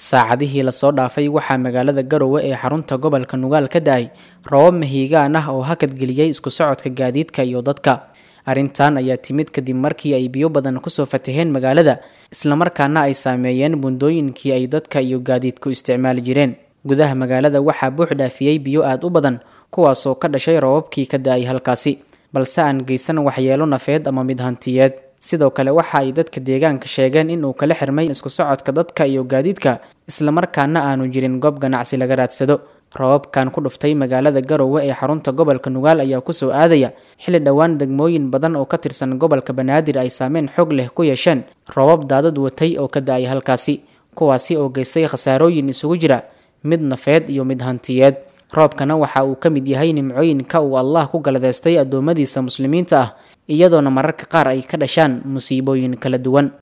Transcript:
saacadihii lasoo dhaafay waxaa magaalada garowe ee xarunta gobolka nugaal ka da-ay roobab mahiigaan ah oo hakadgeliyey isku socodka gaadiidka iyo dadka arrintan ayaa timid kadib markii ay biyo badan kusoo fataheen magaalada islamarkaana ay saameeyeen bundooyinkii ay dadka iyo gaadiidku isticmaali jireen gudaha magaalada waxaa buux dhaafiyey biyo aada u badan kuwaasoo ka dhashay roobabkii ka da-ay halkaasi balse aan geysan waxyeelo nafeed ama mid hantiyeed sidoo kale waxa ay dadka deegaanka sheegeen in uu kala xirmay isku socodka dadka iyo gaadiidka islamarkaana aanu jirin goob ganacsi laga raadsado roobabkan ku dhuftay magaalada garowe ee xarunta gobolka nugaal ayaa kusoo aadaya xilli dhowaan degmooyin badan oo ka tirsan gobolka banaadir ay saameyn xoog leh ku yeesheen roobab daadad watay oo ka da-ay halkaasi kuwaasi oo geystay khasaarooyin isugu jira mid nafeed iyo mid hantiyeed roobkana waxa uu ka mid yahay nimcooyinka uu allah ku galadeystay addoommadiisa muslimiinta ah iyadoona mararka qaar ay ka dhashaan musiibooyin kala duwan